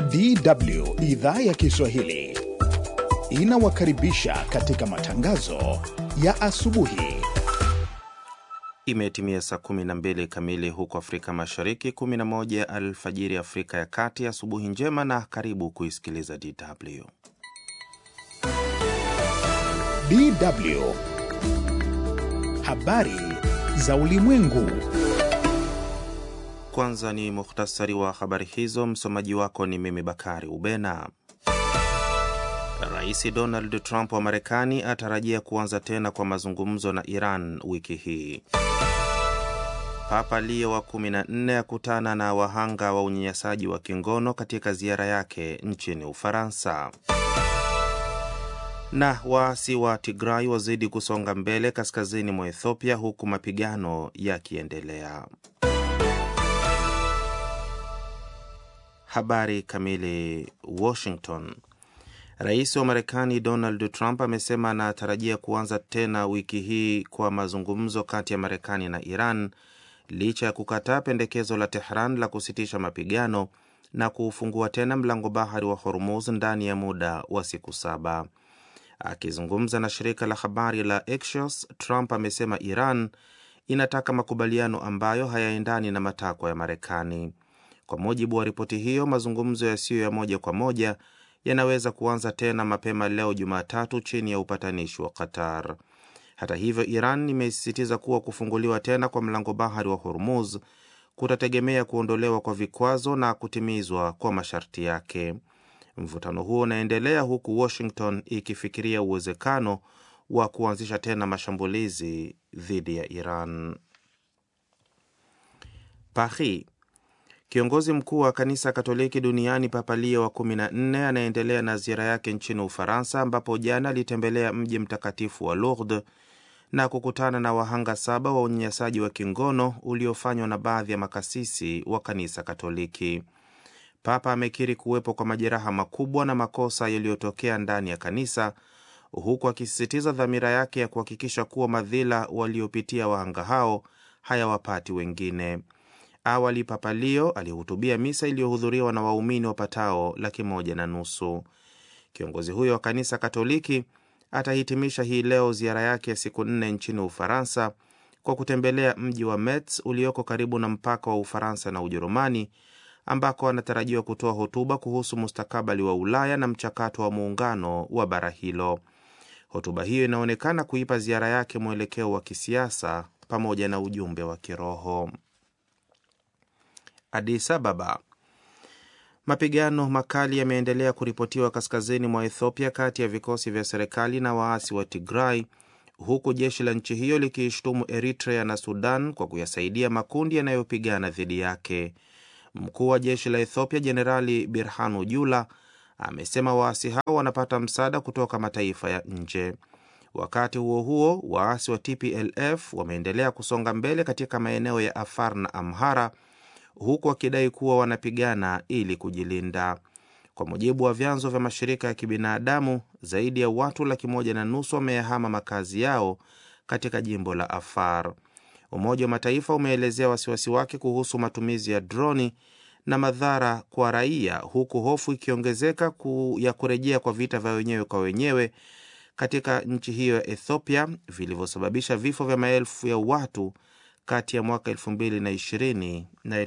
DW idhaa ya Kiswahili inawakaribisha katika matangazo ya asubuhi. Imetimia saa 12 kamili huko Afrika Mashariki, 11 alfajiri Afrika ya Kati. Asubuhi njema na karibu kuisikiliza DW. DW habari za ulimwengu. Kwanza ni muhtasari wa habari hizo. Msomaji wako ni mimi Bakari Ubena. Rais Donald Trump wa Marekani atarajia kuanza tena kwa mazungumzo na Iran wiki hii. Papa Leo wa 14 akutana na wahanga wa unyanyasaji wa kingono katika ziara yake nchini Ufaransa. Na waasi wa Tigray wazidi kusonga mbele kaskazini mwa Ethiopia huku mapigano yakiendelea. Habari kamili. Washington. Rais wa Marekani Donald Trump amesema anatarajia kuanza tena wiki hii kwa mazungumzo kati ya Marekani na Iran licha ya kukataa pendekezo la Tehran la kusitisha mapigano na kuufungua tena mlango bahari wa Hormuz ndani ya muda wa siku saba. Akizungumza na shirika la habari la Axios, Trump amesema Iran inataka makubaliano ambayo hayaendani na matakwa ya Marekani. Kwa mujibu wa ripoti hiyo, mazungumzo yasiyo ya moja kwa moja yanaweza kuanza tena mapema leo Jumatatu chini ya upatanishi wa Qatar. Hata hivyo, Iran imesisitiza kuwa kufunguliwa tena kwa mlango bahari wa Hormuz kutategemea kuondolewa kwa vikwazo na kutimizwa kwa masharti yake. Mvutano huo unaendelea huku Washington ikifikiria uwezekano wa kuanzisha tena mashambulizi dhidi ya Iran. Paris. Kiongozi mkuu wa kanisa Katoliki duniani Papa Leo wa 14 anaendelea na ziara yake nchini Ufaransa, ambapo jana alitembelea mji mtakatifu wa Lourdes na kukutana na wahanga saba wa unyanyasaji wa kingono uliofanywa na baadhi ya makasisi wa kanisa Katoliki. Papa amekiri kuwepo kwa majeraha makubwa na makosa yaliyotokea ndani ya kanisa, huku akisisitiza dhamira yake ya kuhakikisha kuwa madhila waliopitia wahanga hao hayawapati wengine. Awali Papa Leo alihutubia misa iliyohudhuriwa na waumini wapatao laki moja na nusu. Kiongozi huyo wa kanisa Katoliki atahitimisha hii leo ziara yake ya siku nne nchini Ufaransa kwa kutembelea mji wa Metz ulioko karibu na mpaka wa Ufaransa na Ujerumani, ambako anatarajiwa kutoa hotuba kuhusu mustakabali wa Ulaya na mchakato wa muungano wa bara hilo. Hotuba hiyo inaonekana kuipa ziara yake mwelekeo wa kisiasa pamoja na ujumbe wa kiroho. Addis Ababa. Mapigano makali yameendelea kuripotiwa kaskazini mwa Ethiopia kati ya vikosi vya serikali na waasi wa Tigray, huku jeshi la nchi hiyo likiishtumu Eritrea na Sudan kwa kuyasaidia makundi yanayopigana dhidi yake. Mkuu wa jeshi la Ethiopia Jenerali Birhanu Jula amesema waasi hao wanapata msaada kutoka mataifa ya nje. Wakati huo huo, waasi wa TPLF wameendelea kusonga mbele katika maeneo ya Afar na Amhara huku wakidai kuwa wanapigana ili kujilinda. Kwa mujibu wa vyanzo vya mashirika ya kibinadamu, zaidi ya watu laki moja na nusu wameyahama makazi yao katika jimbo la Afar. Umoja wa Mataifa umeelezea wasiwasi wake kuhusu matumizi ya droni na madhara kwa raia, huku hofu ikiongezeka ku ya kurejea kwa vita vya wenyewe kwa wenyewe katika nchi hiyo ya Ethiopia vilivyosababisha vifo vya maelfu ya watu kati ya mwaka 2020 na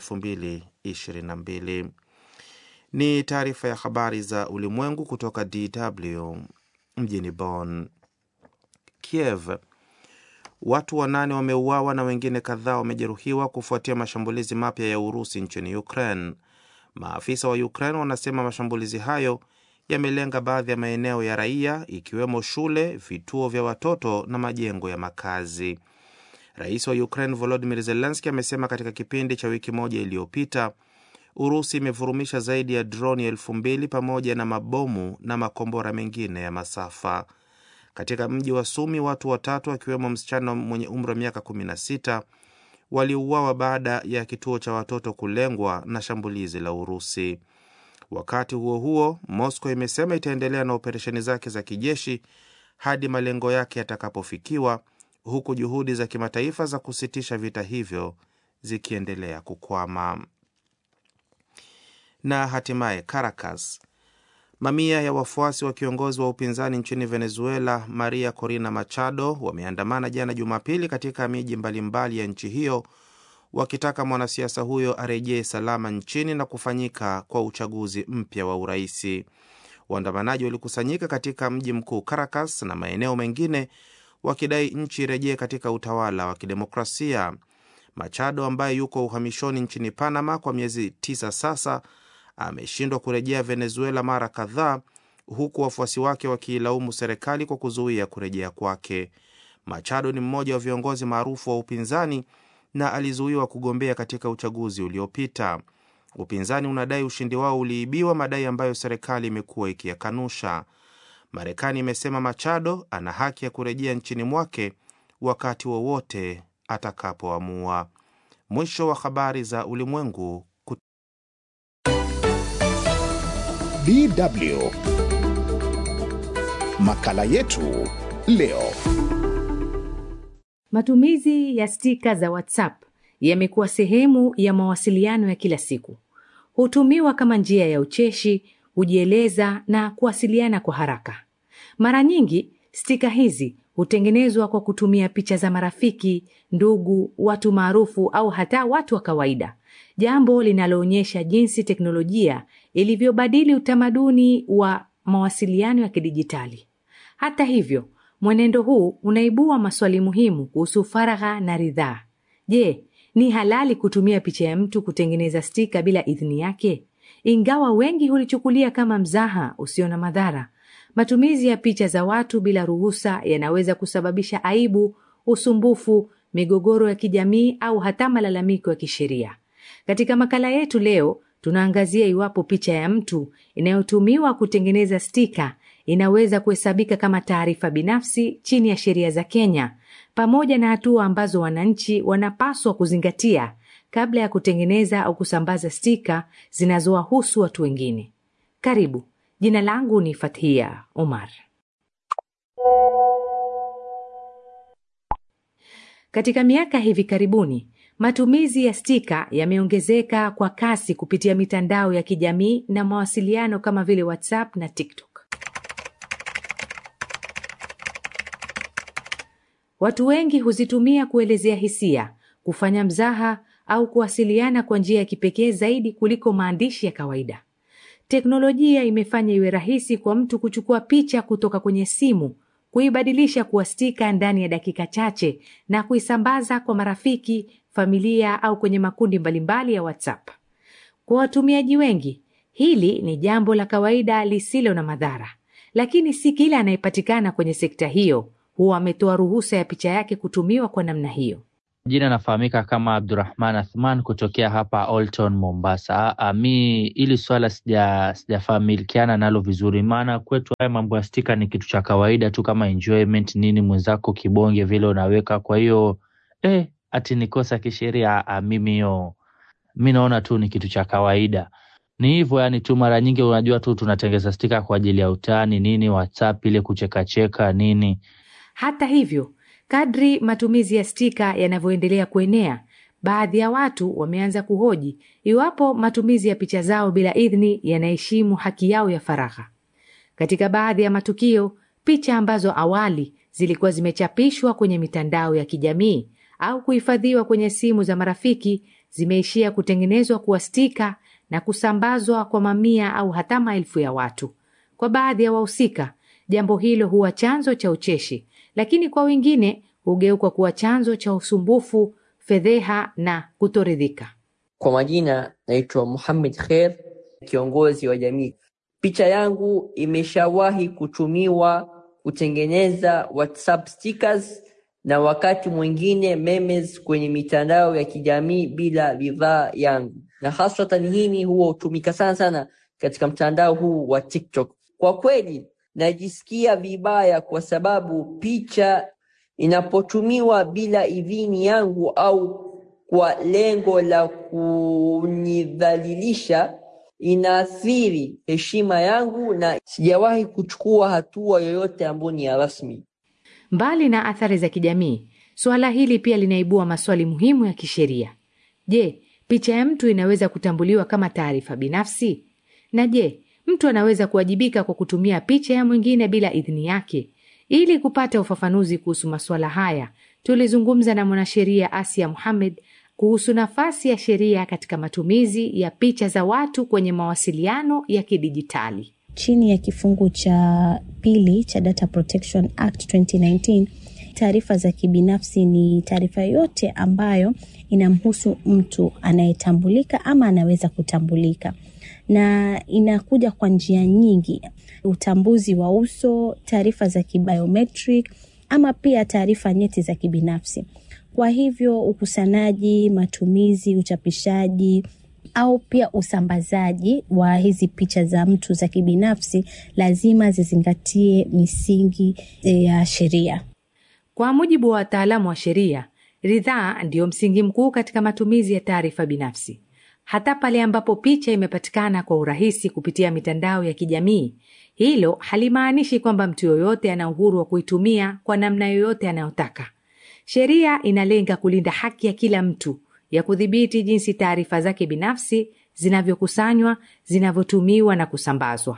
2022. Ni taarifa ya habari za ulimwengu kutoka DW mjini Bonn. Kiev. Watu wanane wameuawa na wengine kadhaa wamejeruhiwa kufuatia mashambulizi mapya ya Urusi nchini Ukraine. Maafisa wa Ukraine wanasema mashambulizi hayo yamelenga baadhi ya maeneo ya raia ikiwemo shule, vituo vya watoto na majengo ya makazi. Rais wa Ukraine Volodymyr Zelensky amesema katika kipindi cha wiki moja iliyopita Urusi imevurumisha zaidi ya droni elfu mbili pamoja na mabomu na makombora mengine ya masafa. Katika mji wa Sumi, watu watatu akiwemo msichana mwenye umri wa miaka 16 waliuawa baada ya kituo cha watoto kulengwa na shambulizi la Urusi. Wakati huo huo, Moscow imesema itaendelea na operesheni zake za kijeshi hadi malengo yake yatakapofikiwa huku juhudi za kimataifa za kusitisha vita hivyo zikiendelea kukwama. na hatimaye Caracas. Mamia ya wafuasi wa kiongozi wa upinzani nchini Venezuela Maria Corina Machado wameandamana jana Jumapili katika miji mbalimbali ya nchi hiyo wakitaka mwanasiasa huyo arejee salama nchini na kufanyika kwa uchaguzi mpya wa uraisi. Waandamanaji walikusanyika katika mji mkuu Caracas na maeneo mengine wakidai nchi irejee katika utawala wa kidemokrasia. Machado ambaye yuko uhamishoni nchini Panama kwa miezi tisa sasa ameshindwa kurejea Venezuela mara kadhaa, huku wafuasi wake wakiilaumu serikali kwa kuzuia kurejea kwake. Machado ni mmoja wa viongozi maarufu wa upinzani na alizuiwa kugombea katika uchaguzi uliopita. Upinzani unadai ushindi wao uliibiwa, madai ambayo serikali imekuwa ikiyakanusha. Marekani imesema Machado ana haki ya kurejea nchini mwake wakati wowote atakapoamua. Mwisho wa habari za ulimwengu. DW makala yetu leo. Matumizi ya stika za WhatsApp yamekuwa sehemu ya mawasiliano ya kila siku. Hutumiwa kama njia ya ucheshi, hujieleza na kuwasiliana kwa haraka. Mara nyingi stika hizi hutengenezwa kwa kutumia picha za marafiki, ndugu, watu maarufu au hata watu wa kawaida, jambo linaloonyesha jinsi teknolojia ilivyobadili utamaduni wa mawasiliano ya kidijitali. Hata hivyo, mwenendo huu unaibua maswali muhimu kuhusu faragha na ridhaa. Je, ni halali kutumia picha ya mtu kutengeneza stika bila idhini yake? Ingawa wengi hulichukulia kama mzaha usio na madhara, matumizi ya picha za watu bila ruhusa yanaweza kusababisha aibu, usumbufu, migogoro ya kijamii au hata malalamiko ya kisheria. Katika makala yetu leo, tunaangazia iwapo picha ya mtu inayotumiwa kutengeneza stika inaweza kuhesabika kama taarifa binafsi chini ya sheria za Kenya, pamoja na hatua ambazo wananchi wanapaswa kuzingatia kabla ya kutengeneza au kusambaza stika zinazowahusu watu wengine. Karibu. Jina langu ni Fathia Omar. Katika miaka hivi karibuni, matumizi ya stika yameongezeka kwa kasi kupitia mitandao ya kijamii na mawasiliano kama vile WhatsApp na TikTok. Watu wengi huzitumia kuelezea hisia, kufanya mzaha au kuwasiliana kwa njia ya kipekee zaidi kuliko maandishi ya kawaida. Teknolojia imefanya iwe rahisi kwa mtu kuchukua picha kutoka kwenye simu, kuibadilisha kuwa stika ndani ya dakika chache na kuisambaza kwa marafiki, familia au kwenye makundi mbalimbali ya WhatsApp. Kwa watumiaji wengi, hili ni jambo la kawaida lisilo na madhara, lakini si kila anayepatikana kwenye sekta hiyo huwa ametoa ruhusa ya picha yake kutumiwa kwa namna hiyo. Jina nafahamika kama Abdurahman Athman kutokea hapa Olton, Mombasa. A, mi ili swala sija sijafamilikiana nalo vizuri, maana kwetu haya mambo ya stika ni kitu cha kawaida tu kama enjoyment nini, mwenzako kibonge vile unaweka. Kwa hiyo eh, ati ni kosa kisheria? Mimi hiyo mi naona tu ni kitu cha kawaida, ni hivyo yani tu. Mara nyingi unajua tu tunatengeza stika kwa ajili ya utani nini, WhatsApp ile kuchekacheka nini. Hata hivyo Kadri matumizi ya stika yanavyoendelea kuenea, baadhi ya watu wameanza kuhoji iwapo matumizi ya picha zao bila idhini yanaheshimu haki yao ya faragha. Katika baadhi ya matukio, picha ambazo awali zilikuwa zimechapishwa kwenye mitandao ya kijamii au kuhifadhiwa kwenye simu za marafiki zimeishia kutengenezwa kuwa stika na kusambazwa kwa mamia au hata maelfu ya watu. Kwa baadhi ya wahusika, jambo hilo huwa chanzo cha ucheshi lakini kwa wengine hugeuka kuwa chanzo cha usumbufu, fedheha na kutoridhika. Kwa majina naitwa Muhammad Kher, kiongozi wa jamii. Picha yangu imeshawahi kutumiwa kutengeneza WhatsApp stickers na wakati mwingine memes kwenye mitandao ya kijamii bila ridhaa yangu, na haswatan hini huwa hutumika sana sana katika mtandao huu wa TikTok. Kwa kweli najisikia vibaya kwa sababu picha inapotumiwa bila idhini yangu au kwa lengo la kunidhalilisha inaathiri heshima yangu na sijawahi kuchukua hatua yoyote ambayo ni ya rasmi. Mbali na athari za kijamii, suala hili pia linaibua maswali muhimu ya kisheria. Je, picha ya mtu inaweza kutambuliwa kama taarifa binafsi? Na je, mtu anaweza kuwajibika kwa kutumia picha ya mwingine bila idhini yake? Ili kupata ufafanuzi kuhusu masuala haya, tulizungumza na mwanasheria Asia Muhamed kuhusu nafasi ya sheria katika matumizi ya picha za watu kwenye mawasiliano ya kidijitali. Chini ya kifungu cha pili cha Data Protection Act 2019, taarifa za kibinafsi ni taarifa yote ambayo inamhusu mtu anayetambulika ama anaweza kutambulika, na inakuja kwa njia nyingi: utambuzi wa uso, taarifa za kibiometric ama pia taarifa nyeti za kibinafsi. Kwa hivyo ukusanyaji, matumizi, uchapishaji au pia usambazaji wa hizi picha za mtu za kibinafsi lazima zizingatie misingi ya sheria. Kwa mujibu wa wataalamu wa sheria, ridhaa ndiyo msingi mkuu katika matumizi ya taarifa binafsi. Hata pale ambapo picha imepatikana kwa urahisi kupitia mitandao ya kijamii, hilo halimaanishi kwamba mtu yoyote ana uhuru wa kuitumia kwa namna yoyote anayotaka. Sheria inalenga kulinda haki ya kila mtu ya kudhibiti jinsi taarifa zake binafsi zinavyokusanywa, zinavyotumiwa na kusambazwa.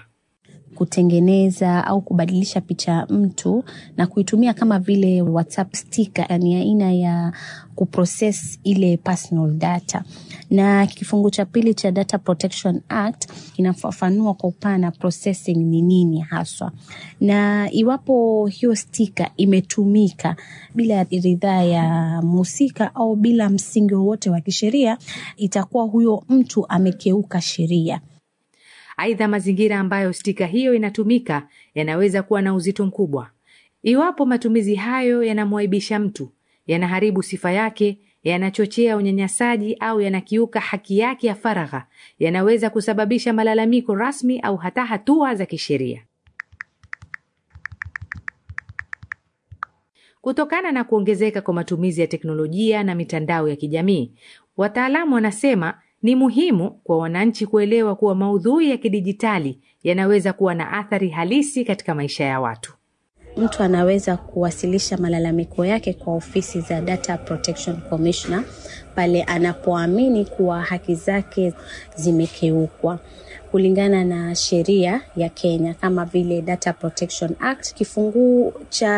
Kutengeneza au kubadilisha picha ya mtu na kuitumia kama vile WhatsApp sticker, yani aina ya kuprocess ile personal data. Na kifungu cha pili cha Data Protection Act kinafafanua kwa upana processing ni nini haswa, na iwapo hiyo sticker imetumika bila ridhaa ya mhusika au bila msingi wowote wa kisheria, itakuwa huyo mtu amekeuka sheria. Aidha, mazingira ambayo stika hiyo inatumika yanaweza kuwa na uzito mkubwa. Iwapo matumizi hayo yanamwaibisha mtu, yanaharibu sifa yake, yanachochea unyanyasaji au yanakiuka haki yake ya faragha, yanaweza kusababisha malalamiko rasmi au hata hatua za kisheria. Kutokana na kuongezeka kwa matumizi ya teknolojia na mitandao ya kijamii, wataalamu wanasema ni muhimu kwa wananchi kuelewa kuwa maudhui ya kidijitali yanaweza kuwa na athari halisi katika maisha ya watu. Mtu anaweza kuwasilisha malalamiko yake kwa ofisi za Data Protection Commissioner pale anapoamini kuwa haki zake zimekeukwa kulingana na sheria ya Kenya kama vile Data Protection Act. Kifungu cha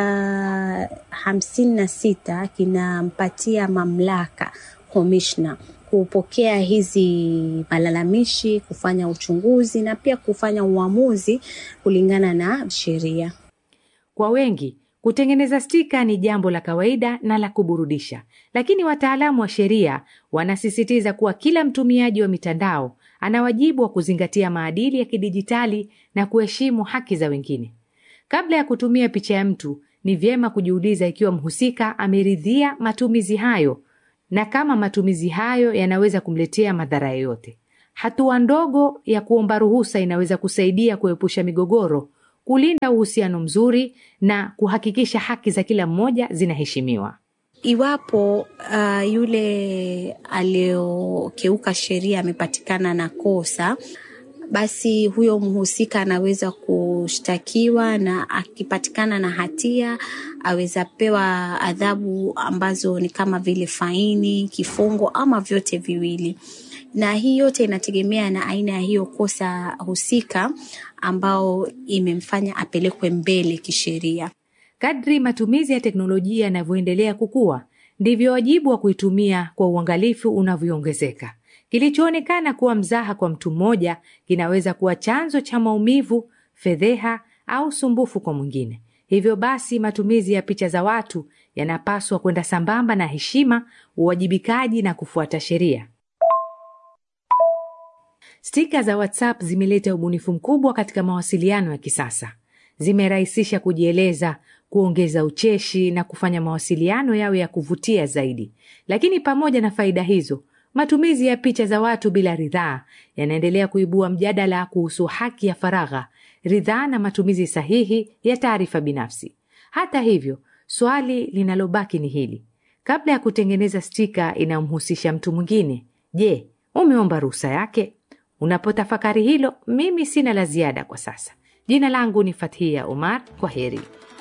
hamsini na sita kinampatia mamlaka commissioner kupokea hizi malalamishi, kufanya uchunguzi na pia kufanya uamuzi kulingana na sheria. Kwa wengi, kutengeneza stika ni jambo la kawaida na la kuburudisha, lakini wataalamu wa sheria wanasisitiza kuwa kila mtumiaji wa mitandao ana wajibu wa kuzingatia maadili ya kidijitali na kuheshimu haki za wengine. Kabla ya kutumia picha ya mtu, ni vyema kujiuliza ikiwa mhusika ameridhia matumizi hayo na kama matumizi hayo yanaweza kumletea madhara yoyote. Hatua ndogo ya kuomba ruhusa inaweza kusaidia kuepusha migogoro, kulinda uhusiano mzuri na kuhakikisha haki za kila mmoja zinaheshimiwa. Iwapo uh, yule aliyokeuka sheria amepatikana na kosa, basi huyo mhusika anaweza kushtakiwa na akipatikana na hatia aweza pewa adhabu ambazo ni kama vile faini, kifungo ama vyote viwili. Na hii yote inategemea na aina ya hiyo kosa husika ambao imemfanya apelekwe mbele kisheria. Kadri matumizi ya teknolojia yanavyoendelea kukua, ndivyo wajibu wa kuitumia kwa uangalifu unavyoongezeka. Kilichoonekana kuwa mzaha kwa mtu mmoja kinaweza kuwa chanzo cha maumivu, fedheha au sumbufu kwa mwingine. Hivyo basi, matumizi ya picha za watu yanapaswa kwenda sambamba na heshima, uwajibikaji na kufuata sheria. Stika za WhatsApp zimeleta ubunifu mkubwa katika mawasiliano ya kisasa. Zimerahisisha kujieleza, kuongeza ucheshi na kufanya mawasiliano yawe ya kuvutia zaidi. Lakini pamoja na faida hizo, matumizi ya picha za watu bila ridhaa yanaendelea kuibua mjadala kuhusu haki ya faragha, ridhaa na matumizi sahihi ya taarifa binafsi. Hata hivyo, swali linalobaki ni hili: kabla ya kutengeneza stika inayomhusisha mtu mwingine, je, umeomba ruhusa yake? Unapotafakari hilo, mimi sina la ziada kwa sasa. Jina langu ni Fathia Omar. Kwa heri.